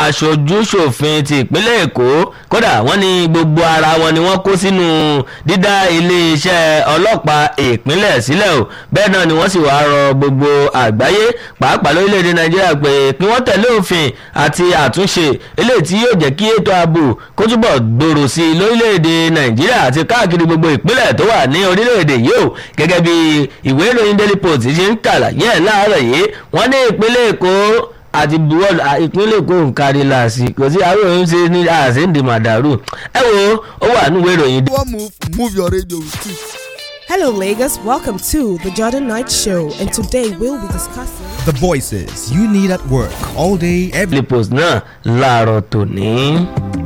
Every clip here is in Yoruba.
aṣojú-ṣòfin ti ìpínlẹ̀ èkó kódà wọ́n ní gbogbo ara wọn ni wọ́n kó sínú dídá iléeṣẹ́ ọlọ́pàá ìpínlẹ̀ sílẹ̀ o bẹ́ẹ̀ náà ni wọ́n sì wá rọ gbogbo àgbáyé pàápàá lórílẹ̀‐èdè nàìjíríà pé kí wọ́n tẹ̀lé òfin àti àtúnṣe eléyìí tí yóò jẹ́ kí ètò ààbò kó túbọ̀ gbòòrò sí i lórílẹ̀‐èdè nàìjíríà àti káàkiri gbogbo ìpínlẹ̀ tó wà ní orílẹ̀‐èdè yìí o gẹ́gẹ́ bí ìwé ìròyìn daily post ṣe ń kàlàyé ẹ̀ láàárọ̀ yìí wọ́n ní ìpínlẹ̀ èkó àti buwọ́lù ìpínlẹ̀ èkó ń kárí láàsì kò sí àwọn òun ṣe ní àṣẹ ń di màdàrú ẹ wo ó wà nínú ìwé ìròyìn. One move, move your radio with it. Hello, Lagos. Welcome to the Jordan Knight Show, and today we'll be discussing. The voices you need at work all day, every daily post náà láàárọ̀ tòní.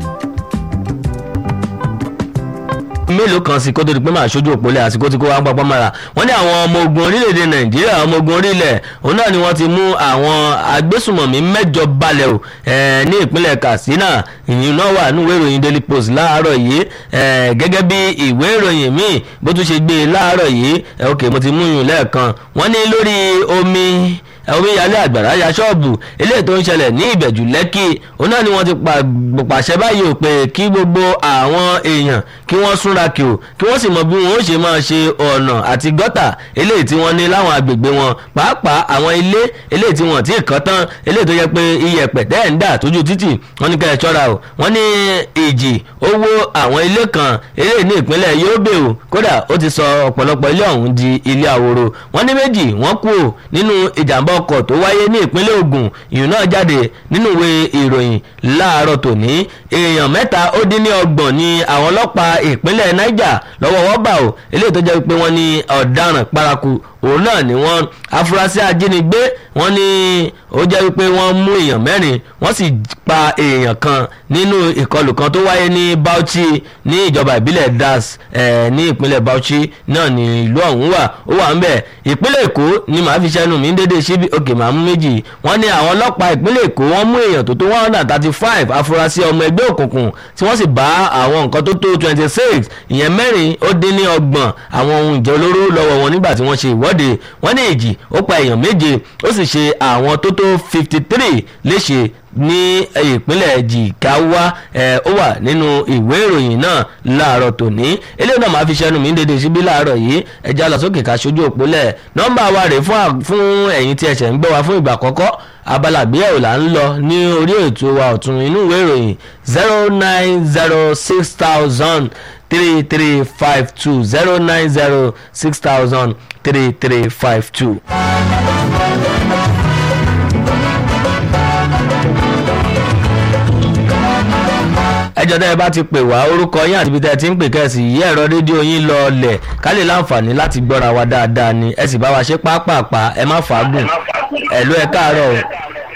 mélòó kan sí kó tó di pé máa ṣojú òpólẹ̀ àsìkò tí kò wá ń papọ̀ mọ́ra wọ́n ní àwọn ọmọ ogun orílẹ̀-èdè nàìjíríà ọmọ ogun orílẹ̀ òun náà ni wọ́n ti mú àwọn agbésùmọ̀mí mẹ́jọ balẹ̀ o eh, ní ìpínlẹ̀ katsina ìyìn náà wà ní ìwé ìròyìn daily post láàárọ̀ yìí eh, gẹ́gẹ́ bí ìwé ìròyìn míì bó tún ṣe gbé e láàárọ̀ yìí eh, ok mo ti mú yùn lẹ́ẹ̀kan wọ́n ní lórí omi omíyalé àgbàrá ya ṣọ́ọ̀bù eléyìí tó ń ṣẹlẹ̀ ní ìbẹ̀jù lẹ́kì òun náà ni wọ́n ti pàṣẹ báyìí ò pé kí gbogbo àwọn èèyàn kí wọ́n súnra kì ó kí wọ́n sì mọ bí wọ́n ó ṣe máa ṣe ọ̀nà àti gọ́tà eléyìí tí wọ́n ní láwọn agbègbè wọn pàápàá àwọn ilé eléyìí tí wọ́n ti kàn tán eléyìí tó yẹ pé iyẹ̀pẹ̀ tẹ́ ń dà tójú títì wọ́n ní kẹ́ ẹ ṣọ́ra o wọ́n ní ìjì owó àwọn ilé kan eléyìí ní ìpínlẹ̀ Yobe o kódà ó ti sọ ọ̀pọ̀lọpọ̀ ilé ọ̀hún di ilé àwòrò wọ́n ní méjì wọ́n kú o nínú ìjàmbá ọkọ̀ tó wáyé ní ìpínlẹ̀ Ògùn ìyún náà jáde nínú ìwé ìròyìn láàárọ̀ tòní èèyàn mẹ́ta ó dín ní ọgbọ̀n ní àwọn ọlọ́pàá ìpínlẹ̀ Niger lọ́wọ́ wọ́n bá o eléyìí tó jẹ́ pé wọ́n ní ọ̀daràn paraku òun náà ni wọ́n afurasí ajínigbé wọ́n ní ó jẹ́ wípé wọ́n mú èèyàn mẹ́rin wọ́n sì pa èèyàn kan nínú ìkọlù kan tó wáyé ní Bauchi ní ìjọba ìbílẹ̀ Das eh, ní ìpínlẹ̀ Bauchi náà ní ìlú ọ̀hún wà ó wà ń bẹ̀ ìpínlẹ̀ Èkó ni màá fi ṣẹ́nu mi dédé síbi òkè màá mú méjì wọ́n ní àwọn ọlọ́pàá ìpínlẹ̀ Èkó wọ́n mú èèyàn tó tó one hundred and thirty five afurasí ọmọ ẹgbẹ́ òkùnkùn tí wọ́n sì bá àwọn nǹkan tó tó twenty six ìyẹn mẹ́rin ó dín ní ọgbọ̀n àwọn ohun ìjà olóró lọ́wọ́ wọn nígbà tí wọ́n ṣe ìwọ́de wọ́n ní èjì ó pa èèyàn méje ó sì ṣe àwọn tó tó fifty three léṣe ní ìpínlẹ̀ jìkáwá ẹ̀ ó wà nínú ìwé ìròyìn náà láàárọ̀ tòní eléyìí náà máa fi ṣẹnu mi dédé síbí láàárọ̀ yìí ẹja lọ sókè ká ṣojú òpólẹ̀ nọ́mbà wa rèé fún fún ẹ̀yin tí ẹ̀ṣẹ̀ ń gbọ́ wa fún ìgbà àkọ́kọ́ abala àgbéyẹ̀wò là ń lọ ní orí ètò wa ọ̀tún inú ìwé ìròyìn zero nine zero six thousand three three five two zero nine zero six thousand three three five two. ẹjọ́ tẹ́ ẹ bá ti pè wá orúkọ yín àti ibi tẹ́ ẹ ti ń pè kẹ́sì yí ẹ̀rọ rédíò yín lọ ọlẹ̀ ká lè láǹfààní láti gbọ́ra wa dáadáa ni ẹ sì bá wa ṣe pápápá ẹ má fàágùn ẹ̀ló ẹ káàárọ̀ o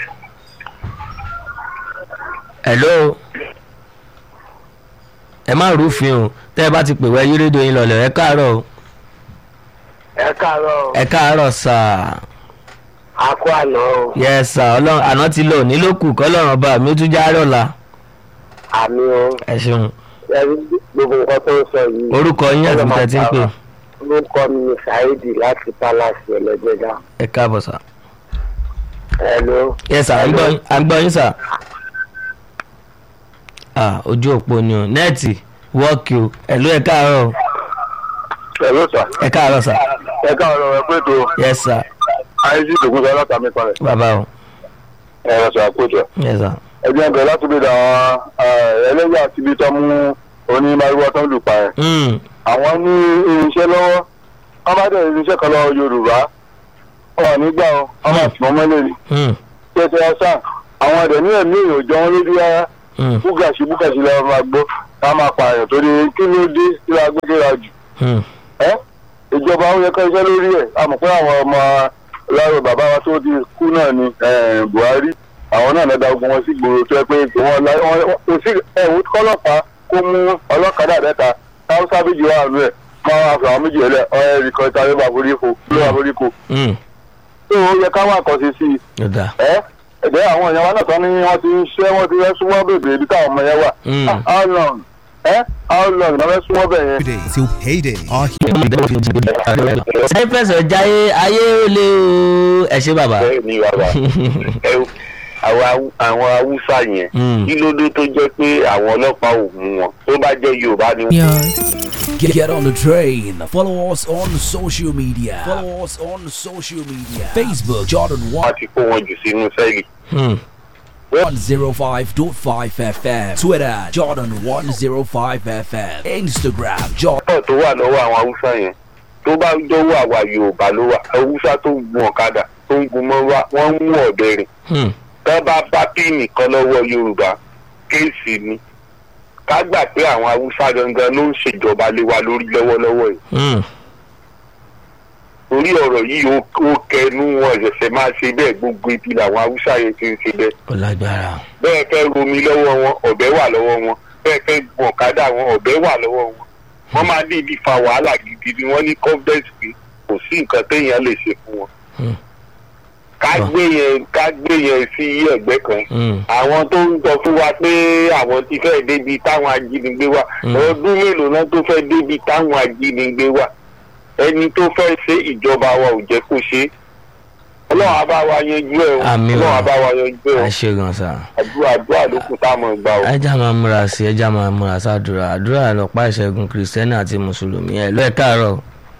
ẹ̀ló ẹ má rúfin o tẹ́ ẹ bá ti pè wá yí rédíò yín lọlẹ̀ ẹ káàárọ̀ o ẹ káàárọ̀ ẹ káàárọ̀ sáà àkó àná o yẹ sà ọlọ́run àná ti lò nílòkù kọ́lọ́run ọba mi ó tún já rọ̀la àmì o ẹ ṣeun ẹrí gbogbo nǹkan tó ń sọ yìí. orúkọ yín àti ibi tẹ́ ẹ ti ń pè orúkọ mi ni saheed láti palace ẹlẹgbẹdà. ẹ káàbọ̀ sà. hello. yẹ sà à ń gbọ́ yín- à ń gbọ́ yín sà. ah ojú òpó ni o nẹ́ẹ̀tì wọ́ọ̀kì o ẹ̀lú ẹ káàárọ̀ o. hello sir. ẹ káàárọ̀ sà. ẹ káàárọ̀ ẹ pé tó yẹ sà àìsí ìdògún sọ látàmì parẹ bàbá o ẹ ẹ sọ àkójọ yẹ sà. ẹgbẹ́ ẹgbẹ́ láti bí àwọn ẹlẹ́yà àti ibi tó mú onímọ̀lúwọ́ tó ń lù pa ẹ̀. Mm, àwọn ní irinṣẹ́ lọ́wọ́ wọ́n bá dẹ̀ irinṣẹ́ kan lọ́wọ́ yorùbá wọn ò ní gbà ọ́ wọ́n máa tì wọ́n mọ́lẹ̀ ni. mm, tẹ̀sẹ̀ ọ̀sán àwọn ọ̀dẹ̀ ní ẹ̀mí èèyàn jọ wọn lójú rárá mm, búgàṣì búgàṣì lọ́wọ́ máa gbọ́ ká máa pààyàn torí kí ló dé kí la gbé kéra jù. mm. ẹ́ ìjọba ó yẹ ká iṣẹ́ lórí ẹ̀ a mọ̀ pé àwọn ọmọ láàrọ̀ bàbá wa tó ti kú náà ni eh, buhari àwọn náà lọ́dà ogun wọn sí gbòòrò tó yẹ pé wọ́n la wọ́n kò sí ẹ̀wù kọ́lọ́pàá kó mú ọlọ́kadà mẹ́ta káwùsá méjì wà nù ẹ̀ máa wá fún àwọn méjì ẹlẹ́ ọ̀rẹ́ rìkọ́ ìta ló bá forí ko ló bá forí ko Mm, tó o yẹ ká wà kọ́ sí sí i ó dáa. ẹ́ ẹ̀jẹ̀ àwọn èèyàn wa náà tán ni wọ́n ti ń ṣẹ́ wọ́n ti fẹ́ súnmọ́ bèbè ibi táwọn ọmọ yẹn wà Mm. Ah, how long ẹ́ how long ni wọ́n fẹ́ súnmọ́ bẹ̀ yẹn. day till payday are here. sẹ́yìn fẹsẹ̀ jáyé ayé ó lé o ẹ ṣe bàbá. bẹ́ẹ̀ ni bàbá ẹ àwọn Haú- àwọn haúsá yẹn Mm. kí ló dé tó jẹ́ pé àwọn ọlọ́pàá ò mú wọn tó bá jẹ́ yorùbá ni Get, get on the train. Follow us on social media. Follow us on social media. Facebook Jordan wọ́n ti kó wọn jù sínú sẹ́ẹ̀lì. Hmm. 105.5 FM. Twitter Jordan 105 FM. Instagram Jordan. ọ̀pọ̀ tó wà lọ́wọ́ àwọn haúsá yẹn tó bá dọ́wọ́ àwa yorùbá ló wà haúsá tó ń gun ọ̀kadà tó ń gun mọ́wá wọ́n ń mú ọ̀bẹ rìn Hmm. tó bá bá píìnì kan lọ́wọ́ yorùbá kéèsì ni ká gbà pé àwọn haúsá gangan ló ń ṣèjọba lé wa lórí lọ́wọ́lọ́wọ́ yìí Hmm. torí ọ̀rọ̀ yìí ó ó kẹnu wọn ṣẹ̀ṣẹ̀ máa ṣe bẹ́ẹ̀ gbogbo ibi làwọn haúsá yẹn ti ń ṣe bẹ́ẹ̀ ó lágbára. bẹ́ẹ̀ fẹ́ romi lọ́wọ́ wọn ọ̀bẹ wà lọ́wọ́ wọn bẹ́ẹ̀ fẹ́ gun ọ̀kadà wọn ọ̀bẹ wà lọ́wọ́ wọn wọ́n máa ní ibi fa wàhálà gidi ni wọ́n ní confidence pé kò sí nǹkan téèyàn lè ṣe fún wọn. Hmm. ká gbé yẹn ká gbé yẹn sí ẹ̀gbẹ́ kan Hmm. àwọn tó ń sọ fún wa pé àwọn ti fẹ́ débi táwọn ajínigbé wà Mm. ọdún mélòó náà tó fẹ́ débi táwọn ajínigbé wà ẹni tó fẹ́ ṣe ìjọba wa ò jẹ́ kó ṣe é. ọlọ́run á bá wa yanjú ẹ̀ o Àmín o. ọlọ́run á bá wa yanjú ẹ̀ o ẹ ṣe gan sa. àdúrà àdúrà ló kù tá a mọ̀ gbà o. ẹja máa múra sí ẹja máa múra sádùúrà àdúrà lọ́pàá ìṣẹ́gun kìrìsìtẹ́nì àti mùsùlùmí ẹ̀ lọ́ ẹ̀ káàárọ̀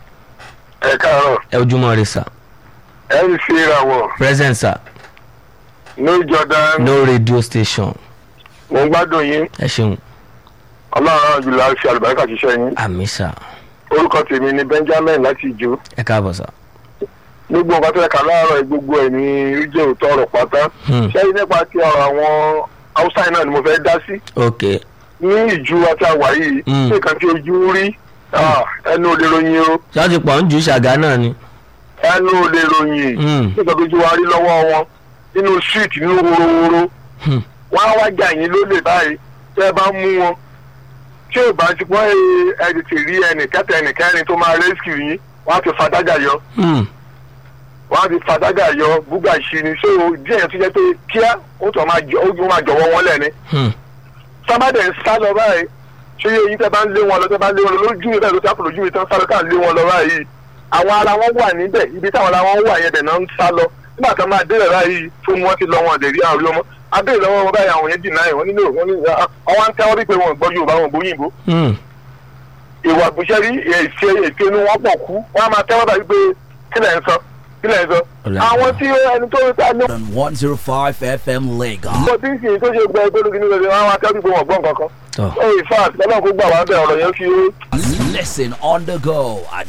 ẹ káàárọ̀ ẹ ojúmọ́ rẹ sà ẹ ń ṣe ìràwọ̀ present sà ní jordan no radio station mo ń gbádùn yín ẹ ṣeun ọlọ́run jùlọ á fi àlùbáríkà ṣiṣẹ́ yín àmì sà orúkọ tèmi ni benjamin láti ìjó ẹ káàbọ̀ sà. gbogbo nǹkan tó yẹ ká láàárọ̀ yìí, gbogbo ẹ̀ ní ó jẹ́ òótọ́ ọ̀rọ̀ pátá Hmm. ṣẹ́yìn nípa ti ọ̀rọ̀ àwọn haúsá yìí náà ni mo fẹ́ dá sí ok ní ìjú àti àwà yìí Mm. ṣé nǹkan tí ojú rí ah, ẹnu ò lè ròyìn o ṣé wọ́n ti pọ̀ ń ju ṣàgá náà ni. ẹnu ò lè ròyìn Hmm. nígbà tó ojú wa rí lọ́wọ́ wọn nínú street nínú wórówóró Hmm. wọ́n á wá jà yín lólè báyìí tẹ́ ẹ bá mú wọn tí ò bá ti pọ́n ẹ tètè rí ẹnì kẹta ẹnì kẹrin tó máa rescue yín wọ́n á ti fadájà yọ Hmm. wọ́n á ti fadájà yọ búgà ṣì ni so díẹ̀ tó jẹ́ pé kíá ó tọ́ máa jọ ó máa jọ̀wọ́ wọn lẹ́ni Hmm. sábàdẹ̀ ń sá lọ báyìí ṣé yẹ yín tẹ́ bá ń lé wọn lọ tẹ́ bá ń lé wọn lọ lójú mi bẹ́ẹ̀ ló sápò lójú mi tán sá lọ ká lé wọn lọ báyìí àwọn ara wọn wà níbẹ̀ ibi táwọn ara wọn wà yẹn dẹ̀ náà ń sá lọ nígbà tó máa délẹ̀ báyìí fún wọn ti lọ wọn lè rí àrí ọmọ abẹ́rẹ́ lọ́wọ́ wọn báyìí àwọn yẹn dì náà wọn nílò wọn ní àwọn ń tẹ́wọ́ wípé wọn gbọ́ yorùbá wọn gbóyìnbó Hmm. ìwà àbúṣẹ́rí èsì ètò inú wọn pọ̀ kú wọn á máa tẹ́wọ́ báyìí pé kílẹ̀ ń sọ kílẹ̀ ń sọ Ọ̀la. àwọn tí ẹni tó ń ta ní Jordan 105 FM Lagos. ọkọ̀ tí ń sìn tó ṣe gbẹ ìgbélógún nígbà tí wọ́n á máa tẹ́wọ́ wípé wọn gbọ́ nǹkan kan tọ́ ó in fact ọlọ́run kó gbà wá bẹ́ẹ̀ ọ̀rọ̀ yẹn fi Listen on the go at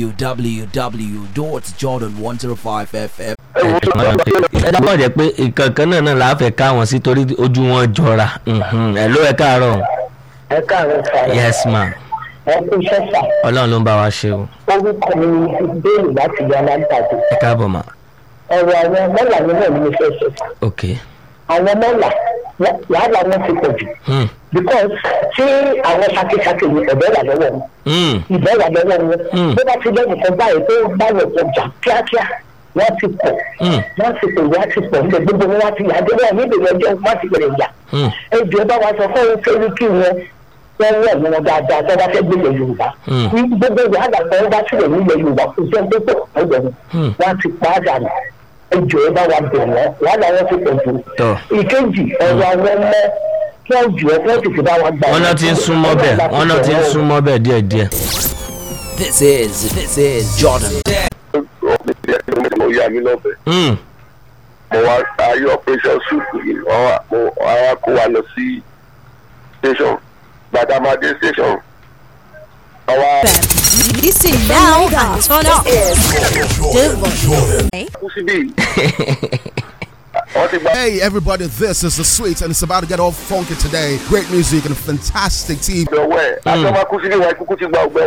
www.jordan105fm. ẹ dábọ̀ jẹ́ pé ìkankan náà náà làá fẹ́ ká wọn sí torí ojú wọn jọra Mhm. ẹ ló ẹ káàárọ̀ ẹ káàárọ̀ sá yes ma ẹ kú iṣẹ́ sá ọlọ́run ló ń bá wa ṣe o orúkọ mi ni bẹ́ẹ̀lì láti yọ alágbàdo ẹ káàbọ̀ ma ọ̀rọ̀ àwọn mọ́là mi náà ni mo fẹ́ sọ sá ok àwọn mọ́là wàhálà wọn ti pọ̀ jù Hmm. because tí àwọn sakisaki ni ọ̀bẹ wà lọ́wọ́ wọn Hmm. ìbẹ́ wà lọ́wọ́ wọn Mm. bó bá ti lẹ́nu kan báyìí tó bá wọ̀ ọjà kíákíá wọ́n ti pọ̀ Mm. wọ́n ti pè wọ́n ti pọ̀ níbẹ̀ gbogbo wọn wá ti yà dé wọn níbi ìrọ̀jọ́ wọ́n ti bẹ̀rẹ̀ yà Hmm. ẹjọ́ bá wa sọ fún un pé kí wọn wọ́n wọ̀ wọn dáadáa tó bá fẹ́ gbélé yorùbá Mm. ní gbogbo wàhálà kan bá sílẹ̀ nílẹ̀ yorùbá kò sí ẹgbẹ́ pọ̀ ọ̀dọ̀ wọn Mm. wọ́n ti pa á dànù ẹjọ́ bá wa bẹ̀ wọ́n wàhálà wọn ti pọ̀ jù Tọ́. ìkejì ọ̀rọ̀ àwọn ọmọ wọ́n jù ọ́ wọ́n ti fi bá wa gbà wọ́n náà ti ń súnmọ́ bẹ́ẹ̀ wọ́n náà ti ń súnmọ́ bẹ́ẹ̀ díẹ̀díẹ̀ This is this is Jordan. mo yà mí lọ́bẹ̀ Hmm. mo wá ayé operation soup yìí wọ́n wá mo wá kó wa lọ sí station gbàdámadé station wọ́n wá Listen now and turn up. The kú síbí wọ́n ti gba Hey, everybody, this is the sweet, and it's about to get all funky today. Great music and a fantastic team. ọgbẹ́ ọwọ́ ẹ̀ àti ọmọ kú síbí wọn kúkú ti gba ọgbẹ́